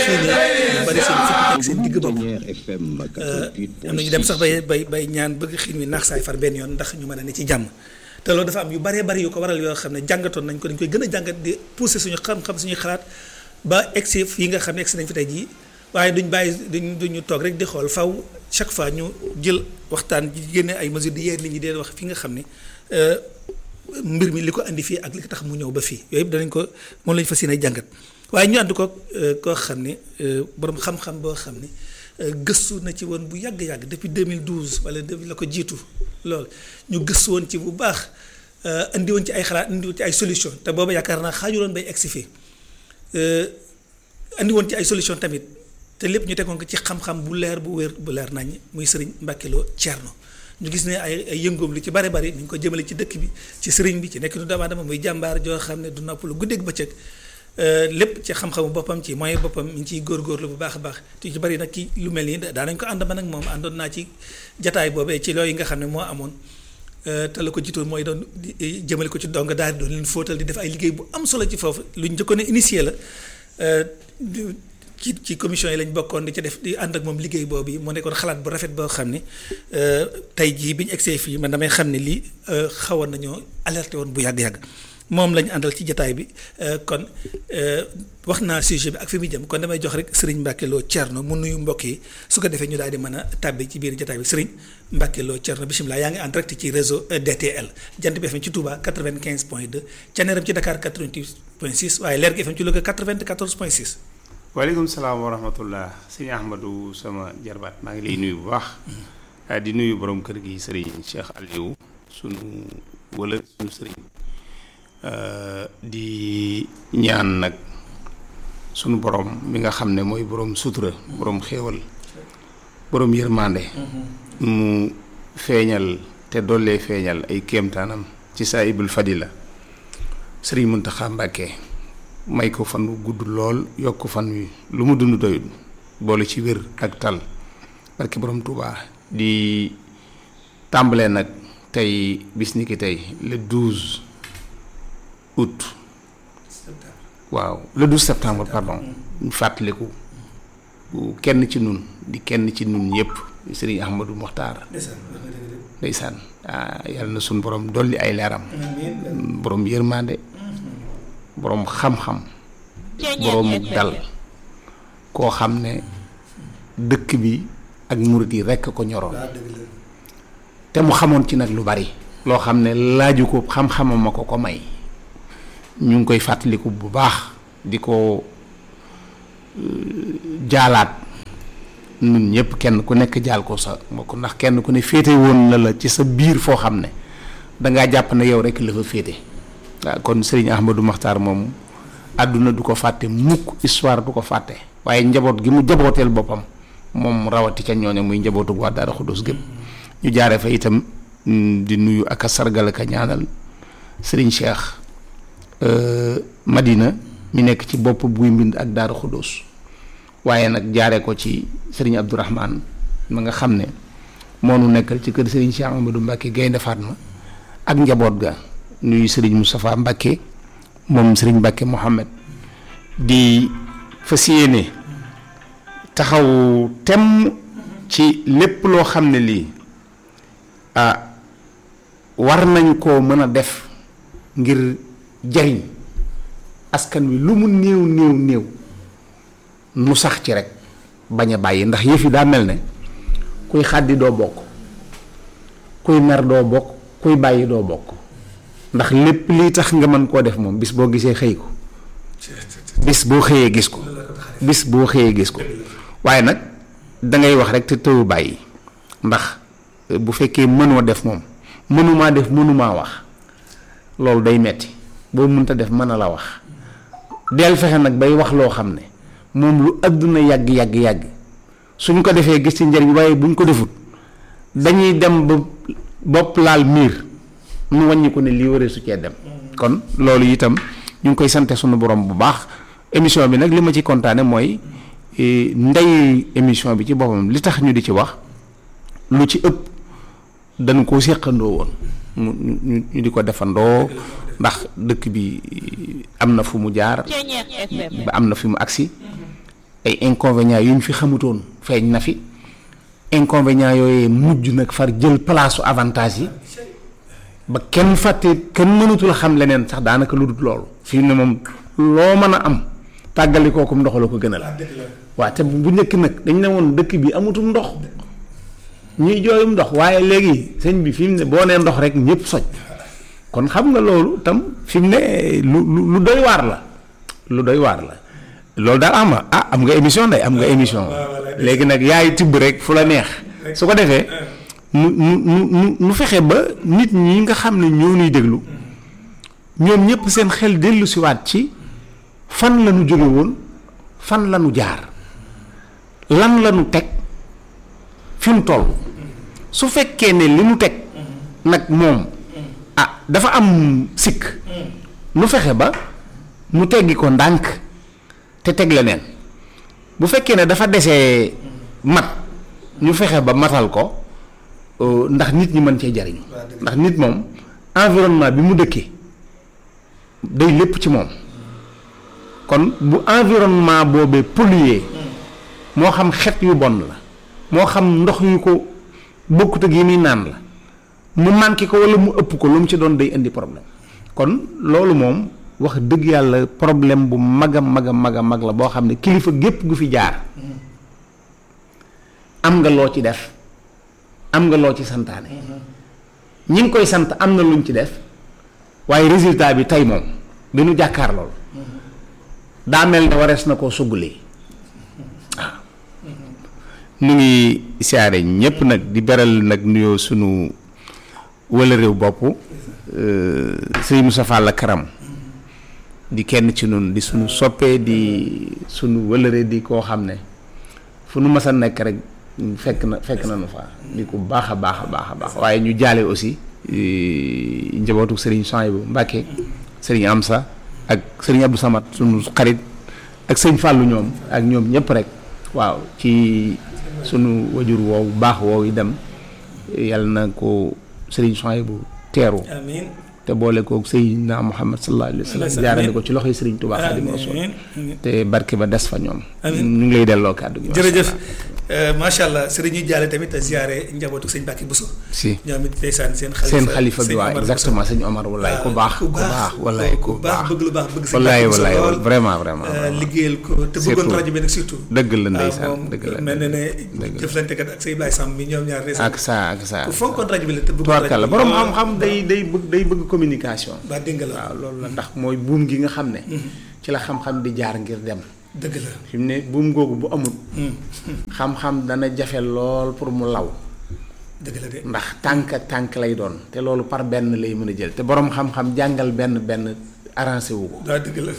xëy na ñu bari seen fukk ak seen digg bopp am na ñu dem sax bay bay bay ñaan bëgg xiin wi naax saay far benn yoon ndax ñu mën a ne ci jàmm te loolu dafa am yu baree bari yu ko waral yoo xam ne jàngatoon nañ ko dañ koy gën a jàngat di pousser suñu xam-xam suñuy xalaat ba egsi yi nga xam ne egsi nañ fi tey jii waaye duñ bàyyi duñ duñu toog rek di xool faw chaque fois ñu jël waxtaan ji génne ay mesures di yeer nit ñi dee wax fi nga xam ne mbir mi li ko andi fii ak li ko tax mu ñëw ba fii yooyu yëpp danañ ko moom lañu fas yéene jàngat waaye ñu ànd ko koo xam ne borom xam-xam boo xam ne gëstu na ci woon bu yàgg-yàgg depuis 2012 wala depuis la ko jiitu lool ñu gëstu woon ci bu baax andi woon ci ay xalaat andi woon ci ay solution te booba yaakaar naa xaajuloon bay egsi fii andi woon ci ay solution tamit te lépp ñu tegoon ko ci xam-xam bu leer bu wér bu leer nañ muy sëriñ Mbacke Lo Thierno ñu gis ne ay ay yëngoom lu ci bare bari ni ñu ko jëmale ci dëkk bi ci sëriñ bi ci nekk nu doomu aadama muy jàmbaar joo xam ne du noppalu guddeeg bëccëg lépp ci xam-xamu boppam ci moyen boppam mi ngi ciy góorgóorlu bu baax a baax te ci bari nag ki lu mel nii daanañ ko ànd ba nag moom àndoon naa ci jataay boobee ci loolu yi nga xam ne moo amoon te la ko jiitoon mooy doon jëmale ko ci dong daal di doon leen fóotal di def ay liggéey bu am solo ci foofu lu ñu njëkkoon a initié la ci ci commission yi lañ bokkoon di ci def di ànd ak moom liggéey boobu mu nekkoon xalaat bu rafet boo xam ne tey jii bi ñu egsee fii man damay xam ne lii xawoon nañoo alerté woon bu yàgg-yàgg moom lañu àndal ci jataay bi kon wax naa sujet bi ak fi muy jëm kon damay jox rek sëriñ Mbacke Lo Thierno mu nuyu mbokk yi su ko defee ñu daal di mën a tàbbi ci biir jataay bi sëriñ Mbacke Lo Thierno bisimilah yaa ngi en direct ci réseau DTL jant bi FM ci Touba 95 point 2 Thiéniere ci Dakar 88 point 6 waaye Leer gi FM ci Louga 94 point 6. waaleykum salaam wa rahmatullah sëñ Ahmadou sama jarbaat maa ngi lay nuyu bu baax di nuyu borom kër gi sëriñ Cheikh Aliou sunu wala sunu sëriñ di ñaan nag sunu borom mi nga xam ne mooy borom sutura borom xéewal borom yërmande mu feeñal te dollee feeñal ay kéemtaanam ci saahibul fadila sëriñ Muntaxa Mbàkke may ko fan wu gudd lool yokk fan wi lu mu dund doyul boole ci wér ak tal barki borom Touba di tàmbalee nag tey bis ni ki tey le 12 août waaw le 12 septembre pardon ñu fàttaliku kenn ci nun di kenn ci nun yépp sëriñ Ahmadou Mokhtar ndeysaan yàlla na suñ borom dolli ay leeram borom yërmande boroom xam-xam boroomu dal koo xam ne dëkk bi ak murit yi rekk ko ñoroon te mu xamoon ci nag lu bari loo xam ne laaju ko xam-xamam ma ko ko may ñu ngi koy fàttaliku bu baax di ko jaalaat nun ñëpp kenn ku nekk jaal ko sa mbokk ndax kenn ku ne féete woon na la ci sa biir foo xam ne dangaa jàpp ne yow rekk la fa féete waaw kon sëriñ Ahmadou Makhtar moom àdduna du ko fàtte mukk histoire du ko fàtte waaye njaboot gi mu jabooteel boppam moom rawati ca ñooñu muy njabootu waa Daara Xudus gépp ñu jaare fa itam di nuyu ak a sargal ak a ñaanal sëriñ Cheikh Madina mi nekk ci bopp buy mbind ak Daara Xudus waaye nag jaare ko ci sëriñ Abdourahman ma nga xam ne moo nu nekkal ci kër sëriñ Cheikh Amadou Mbacke Gaynde Fatma ak njaboot ga nuyu sëriñ Moustapha Mbacke moom sëriñ Mbacke Mohamed di fas yéene taxaw tem ci lépp loo xam ne lii ah war nañ koo mën a def ngir jariñ askan wi lu mu néew néew néew nu sax ci rek bañ a bàyyi ndax yëf yi daa mel ne kuy xàddi doo bokk kuy mer doo bokk kuy bàyyi doo bokk ndax lépp lii tax nga mën koo def moom bis boo gisee xëy ko bis boo xëyee gis ko bis boo xëyee gis ko waaye nag dangay wax rek te tëwu bàyyi ndax bu fekkee mënoo def moom mënumaa def mënumaa wax loolu day metti boo mënta def mën a la wax del fexe nag bay wax loo xam ne moom lu àdduna yàgg yàgg yàgg suñ ko defee gis ci njariñ waaye buñ ko defut dañuy dem ba bopp laal miir mu wàññi ko ne lii waree su cee dem kon loolu itam ñu ngi koy sante sunu borom bu baax émission bi nag li ma ci kontaane mooy ndey émission bi ci boppam li tax ñu di ci wax lu ci ëpp dañ koo séqandoo woon mu ñu ñu di ko defandoo ndax dëkk bi am na fu mu jaar ba am na fi mu agsi ay inconvénients yu ñu fi xamutoon feeñ na fi inconvénients yooyu mujj nag far jël place su avantage yi ba kenn fàtte kenn mënatul xam leneen sax daanaka lu dul loolu fii ne moom loo mën a am tàggali kooku ndox la ko gënal waaw te bu njëkk nag dañ ne woon dëkk bi amutum ndox ñuy jooyum ndox waaye léegi sëñ bi fi mu ne boo nee ndox rek ñëpp soj kon xam nga loolu tam fi mu ne lu lu doy waar la lu doy waar la loolu daal am ah am nga émission day am nga émission léegi nag yaay tibb rek fu la neex su ko defee nu nu nu nu fexe ba nit ñi nga xam ne ñoo ñuy déglu ñoom ñëpp seen xel dellu siwaat ci fan la ñu jóge woon fan la ñu jaar lan la ñu teg fi mu toll su fekkee ne li mu teg nag moom ah dafa am sikk nu fexe ba mu teggi ko ndànk te teg leneen bu fekkee ne dafa desee mat ñu fexe ba matal ko ndax nit ñi mën cee jariñu ndax nit moom environnement bi mu dëkkee day lépp ci moom kon bu environnement boobee pollué moo xam xet yu bon la moo xam ndox yu ko bokkut ak yi muy naan la mu manqué ko walla mu ëpp ko lu mu ci doon day indi problème kon loolu moom wax dëgg yàlla problème bu mag a mag a mag a mag la boo xam ne kilifa gépp gu fi jaar am nga loo ci def am nga loo ci santaane ñi ngi koy sant am na luñ ci def waaye résultat bi tey moom bi nu jàkkaar lool daa mel ne warees na koo suggalee waaw nu ngi siyaare ñépp nag di beral nag nuyoo sunu wala réew bopp sëñ Moussa Fall Karam di kenn ci nun di sunu soppee di sunu wëlëre di koo xam ne fu nu mas a nekk rek fekk na fekk na nu fa di ko baax a baax a baax a baax waaye ñu jaale aussi njabootu Serigne Souhaïbou Mbacké Serigne Amsa ak Serigne Abdou Samad sunu xarit ak sëñ Fallou ñoom ak ñoom ñëpp rek waaw ci sunu wajur woowu baax woowu yi dem yàlla na ko Serigne Souhaïbou teeru amiin te boole koog Seydina Muhammad sallallahu alayhi wa sallam jaarale ko ci loxoy Serigne Touba Xaadimu Rasuul te barke ba des fa ñoom. ñu ngi lay delloo kàddu gi. jërëjëf macha allah Serigne ñu jaale tamit ziare njabootu sëñ Mbacke Bousso. si ñoom it ndeysaan seen. xalifa seen xalifa bi waaw exactement sëñ Omar walaay ku baax ku baax walaay ku baax bëgg lu baax bëgg sëñ walaay Mbacke Bousso walaay lool vraiment vraiment. liggéeyal ko te bëggoon surtout. rajo bi nag surtout. dëgg la waaw ndeysaan moom dëgg la mel na ne dëgg la jëflante kat ak sëñ Ibrahima Samb bi ñoom ñaar ak saa ak saa. ku fonkoon rajo bi la te bëggoon tubaarkàlla rajo bi borom lool. xam-xam day day bëgg day bëgg communication. ba dégg nga la waaw loolu la ndax mooy buum gi nga xam ne. ci la xam-xam di jaar ngir dem. dëgg la fi mu ne buum googu bu amul. xam-xam dana jafe lool pour mu law. dëgg la de ndax tànk ak tànk lay doon te loolu par benn lay mën a jël te borom xam-xam jàngal benn benn arrangé wu ko waaw dëgg la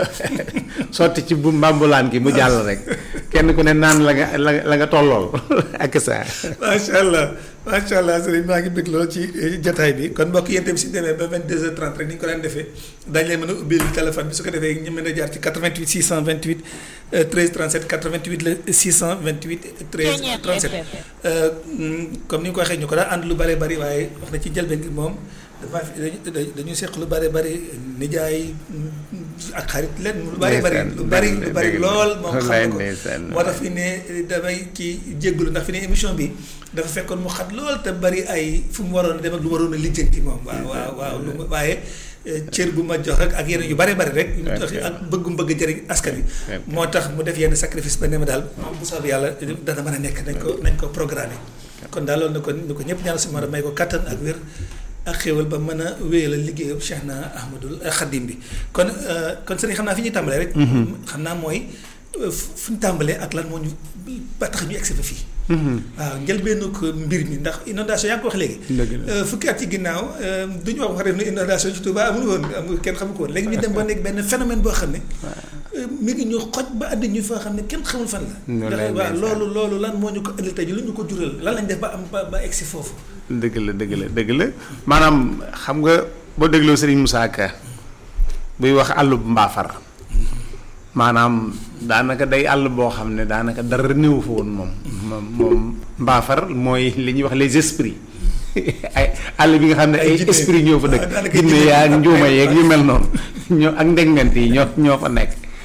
sotti ci bu mbambulaan gi mu jàll rek kenn ku ne naan la nga la nga la nga tollool ak saa. macha allah macha allah sëriñ maa ngi bëgg lool ci jataay bi kon mbokk yéen tamit si demee ba 22h30 rek ni ñu ko daan defee daañu leen mën a ubbil téléphone bi su ko defee ñu mën a jaar ci 88 628 euh, 13 37 88 la 628 13 37 euh, mm, comme ni nga ko waxee ñu ko daan ànd lu bare bari waaye wax na ci njëlbeen gi moom dafa dañu dañu seq lu bare bari nijaay mm, ak xarit leen lu bare bari lu bari lu bari lool moom xam na ko ndeysaan moo tax fi ne damay kii jéggulu ndax fi ne émission bi dafa fekkoon mu xat lool te bari ay fu mu waroon a dem ak lu waroon a lijjanti moom waaw waaw waaw lu ma waaye eh, cër bu ma jox rek ak yeneen yu bari bari rek yu mu jox ak bëggum bëgg jëriñ askan wi moo tax mu def yenn sacrifice ba ne ma daal bu soobee yàlla dana mën a nekk nañ ko nañ ko programmé kon daal loolu na ko ni ko ñëpp ñaanal si ma may ko kattan ak wér ak xéwal ba mën a wéyal liggéeyu Cheikh na Ahmadul Khadim bi kon euh, kon sëriñ xam naa fi ñuy tàmbalee rek xam naa mooy euh, fu fu ñu tàmbalee ak lan moo ñu ba tax ñu egsi fa fii waaw njëlbeenu ko mbir mi ndax inondation yaa ngi ko wax léegi Dëgg la. Euh, fukki at ci ginnaaw euh, du ñu wax wax rek ne inondation ci Touba amul woon amul kenn xamu ko woon léegi ñu dem ba nekk benn phénomène boo xam ne euh, mi ngi ñu xoj ba àddi ñu foo xam ne kenn xamul fan la Loolu ndax lay waaw ndeysaan. loolu loolu lan moo ñu ko indi tey lu ñu ko jural lan lañ def ba am ba ba egsi foofu dëgg la dëgg la dëgg la maanaam xam nga boo dégloo Serigne Moussa Ka buy wax àllub mbaafar maanaam daanaka day àll boo xam ne daanaka dara néew fa woon moom moom moom mbaafar mooy li ñuy wax les esprits ay àll bi nga xam ne Ay ay jinne. esprits ñoo fa dëkk Ah, daanaka jinne jinne. yaa ak njuuma yeeg yu mel noonu ñoo ak ndegment yi ñoo ñoo fa nekk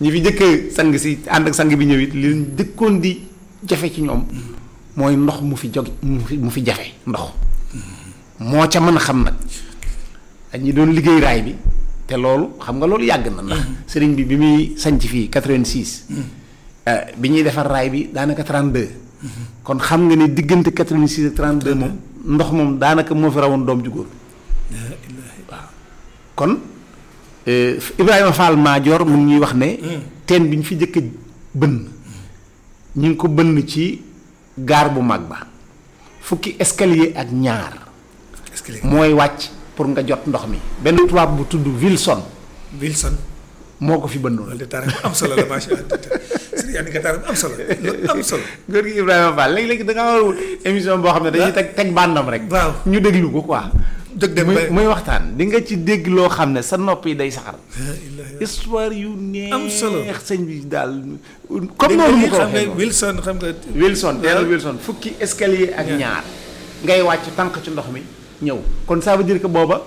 ñi fi jëkk sang si ànd ak sang bi ñëw it li dëkkoon di jafe ci ñoom mooy ndox mu fi jog mu fi mu fi jafe ndox moo ca mën a xam nag ak ñi doon liggéey raay bi te loolu xam nga loolu yàgg na ndax sëriñ bi bi muy sanc fii 86 bi ñuy defar raay bi daanaka 32 kon xam nga ne diggante 86 ak 32 moom ndox moom daanaka moo fi rawoon doom ju góor waaw kon Ibrahima Fall Maajoor mu ngi ñuy wax ne teen bi ñu fi jëkk bënn ñu ngi ko bënn ci gaar bu mag ba fukki escalier ak ñaar mooy wàcc pour nga jot ndox mi benn tubaab bu tudd Wilson Wilson moo ko fi bëndoon loolu de taara am solo la macha allah sëriñ Andi Ka am solo loolu am solo góor gi Ibrahima Fall léegi-léegi da nga war émission boo xam ne dañuy teg teg bandam rek waaw ñu déglu ko quoi dëgg dem muy muy waxtaan di nga ci dégg loo xam ne sa nopp yi day saxar histoire yu neex am solo sëñ bi daal comme noonu mu ko xam nga waxee Wilson xam nga Wilson teelu Wilson fukki escalier ak ñaar ngay wàcc tànk ci ndox mi ñëw kon ça veut dire que booba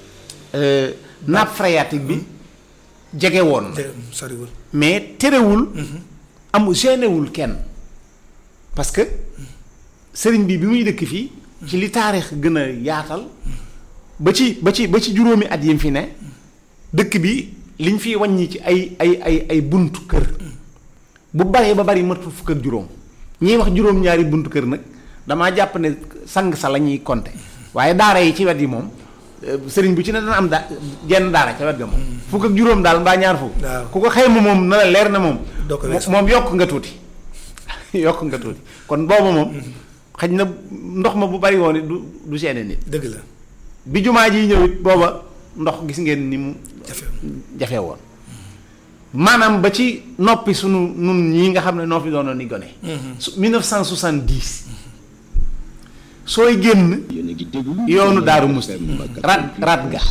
nappe phréatique bi jege woon na soriwul mais terewul amu génnewul kenn parce que sëriñ bi bi muy dëkk fii ci li taarix gën a yaatal ba ci ba ci ba ci juróomi at yi mu fi ne dëkk bi liñ fiy wàññi ci ay ay ay ay buntu kër bu baree ba bari matu fukk ak juróom ñiy wax juróom-ñaari buntu kër nag damaa jàpp ne sang sa la ñuy compter waaye daara yi ci wet yi moom sëriñ bu ci ne dana am da jenn daara ca wet ga moom fukk ak juróom daal mbaa ñaar fukk waaw ku ko xayma moom na la leer na moom doo ko weesu. moom yokk nga tuuti yokk nga tuuti kon booba moom xaj na ndox ma bu bari woon it du du seene nit dëgg la bi jumaa ji ñëw it booba ndox gis ngeen ni mu jafe jafe woon maanaam ba ci noppi sunu nun ñii nga xam ne noo fi doonoon ni gone su 1970 sooy génn yoonu Daaru Musti rat rat ga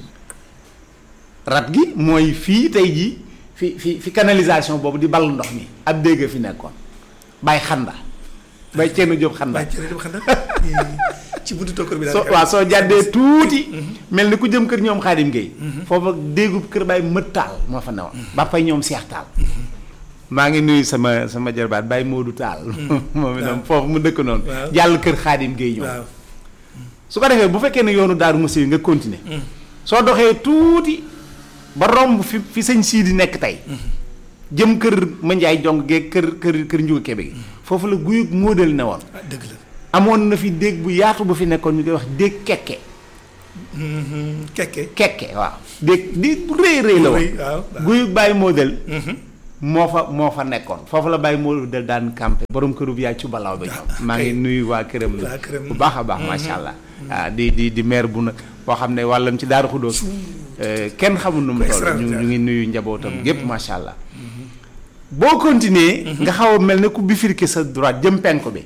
rat gi mooy fii tey jii fi fi fi canalisation boobu di ball ndox mi ab dégg fi nekkoon bay xanda bay ceenu jóob xanda bàyyi cere xam na ci buntu tokkër bi so daal waaw soo jàddee tuuti mel ni ku jëm kër ñoom xaadim Gueye foofa déggub kër baay mët taal moo fa newoon ba pay ñoom seex taal maa ngi nuyu sama sama jarbaat Baye Modou Taal moom itam foofu mu dëkk noonu Waaw. jàll kër xaadim Gueye ñoom waaw su ko defee bu fekkee ne yoonu daaru musi yi nga continuer soo doxee tuuti ba romb fi fi sëñ sii di nekk tey jëm kër Mandiaye jong gee kër kër kër Njuga Kebe gi foofu la guyub móodal ne woon ah dëgg la amoon na fi déeg bu yaatu bu fi nekkoon ñu koy wax déeg kekke kekke kekke waaw déeg di bu rëy rëy la woon rëy, waaw, waaw. guyub Baye Model moo fa moo fa nekkoon foofu la Baye Model daan campé borom kërub yaay ci balaaw ba ñoom maa ngi kay. nuyu waa këram la Waa këram. bu baax a baax macha allah ah di di di maire bu nag boo xam ne wàllam ci Daaru Xudóos kenn xamul nu mu toll ñu ñu ngi nuyu njabootam gépp macha allah boo continuer nga xaw a mel ne ku bifurquer sa droite jëm penku bi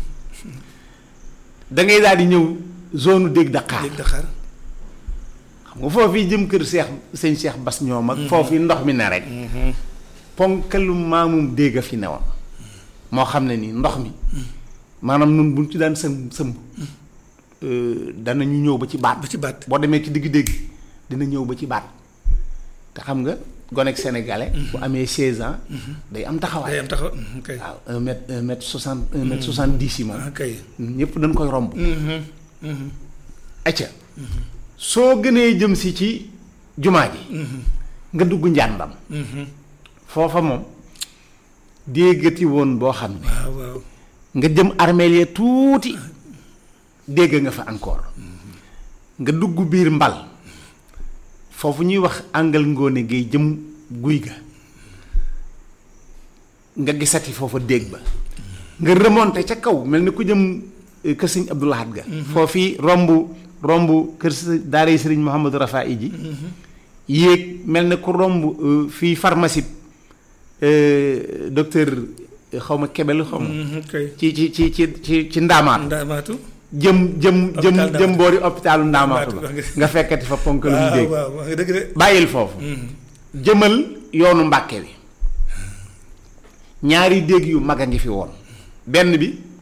da ngay daal di ñëw zone dégg Dakar dégg Dakar xam nga foofu yi jëm kër Seex sëñ Seex Bas ñoom ak foofu yi ndox mi ne rek ponkalu maamum dégg a fi newoon moo xam ne ni ndox mi maanaam nun buñ ci daan sëm sëmb danañu ñëw ba ci baat ba ci baat boo demee ci digg dégg dina ñëw ba ci baat te xam nga gonek sénégalais bu amee 16 ans day am day taxawaay am taxaw kay waaw un mètre un mètre soixante un mètre soixante dix yi moom ah kay ñëpp dañ koy romb acca soo gënee jëm si ci jumaa ji nga dugg njàndam foofa moom déggati woon boo xam ne waaw waaw nga jëm armeel ya tuuti dégg nga fa encore nga dugg biir mbal foofu ñuy wax àngal ngoone ngay jëm guy ga nga gisati foofa dégg ba nga remonté ca kaw mel ni ku jëm eh, kër sëñ Abdou Lahad ga foofii romb romb kër s- daara yi sëriñ Mouhamadou Rafa ji yéeg mel ne ku romb eh, fii pharmacie eh, docteur eh, xaw ma kebel xaw ma kay ci ci ci ci ci ci ndaamaat ndaamaatu jëm jëm jëm Hôpital Ndaamaatu. jëm boori hôpitalu ndaamaatu ba Ndaamaatu, nga fekkati fa ponk lu waaw dégg waaw wax nga dëgg de bàyyil foofu jëmal yoonu mbàkke bi ñaari dégg yu mag a ngi fi woon benn bi